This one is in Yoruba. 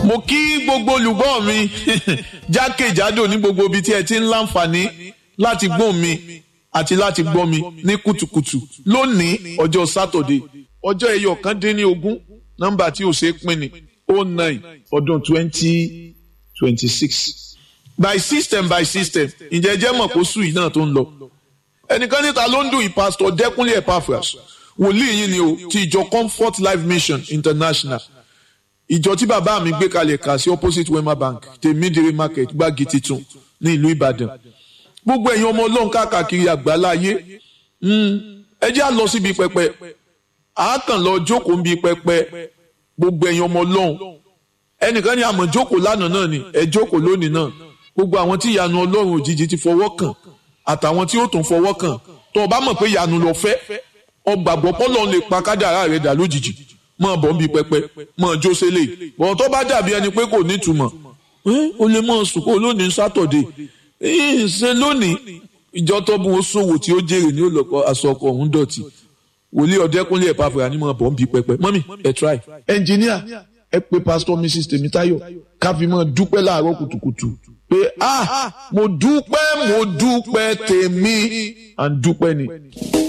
mo kí gbogbo olùgbọ́ mi jákèjádò ní gbogbo ibi tí ẹ ti ń láǹfààní láti gbọ́ mi àti láti gbọ́ mi ní kùtùkùtù lónìí ọjọ́ sátọ̀dé ọjọ́ ẹyọ kan dín ní ogún nọ́mbà tí ò ṣe é pín ní oh nine ọdún twenty twenty six by system by system ǹjẹ́ jẹ́ mọ̀ kó sùn yìí náà tó ń lọ ẹnìkan níta ló ń dùn yìí pásítọ̀ dẹ́kunlé epaphras wòlíì yìí ni o ti ìjọ comfort life mission international ìjọ tí bàbá mi gbé kalẹ̀ kà sí opposite wema bank tèmídìrí market gbági titun ní ìlú ìbàdàn gbogbo ẹ̀yin ọmọ ọlọ́run káàkiri àgbáláyé ẹ jẹ́ à lọ síbi pẹpẹ àákàn lọ jókòó níbi pẹpẹ gbogbo ẹ̀yin ọmọ ọlọ́run ẹnìkan ní àmọ̀ jókòó lánàá náà ni ẹ jókòó lónìí náà gbogbo àwọn tí ìyanu ọlọ́run òjijì ti fọwọ́ kàn àtàwọn tí ó tún fọwọ́ kàn tó o bá mọ̀ pé ìyanu lọ fẹ́ ọgbàgbọ́ pọ́lọ́run lè pa kádàrá rẹ̀ dà lójijì mọ̀ bọ́ ń bi pẹpẹ mọ̀ jó sẹ́lẹ̀ bọ̀ tó bá dàbí ẹni pé kò nítumọ̀ o lè mọ̀ sùkú lónìí sátọ̀dé ṣe lónìí ìjọ tó bu oṣòwò tí ó jèrè ní olùkọ́ aṣọkọ ọ̀hún dọ̀tí wòlíì ọ̀dẹ́kúnlé ẹ̀ pàfẹ́ àní mọ̀ bọ́ ń bi pẹpẹ mọ́mì ẹ̀ try ẹnjìníà ẹ pé pásítọ̀ mrs tèmítáyọ̀ káfíńmọ̀ dúpẹ́ láàárọ̀ kùtùkùtù pé ah mo dúpẹ́ mo dúpẹ́ tèmi à ń dúpẹ́ ni.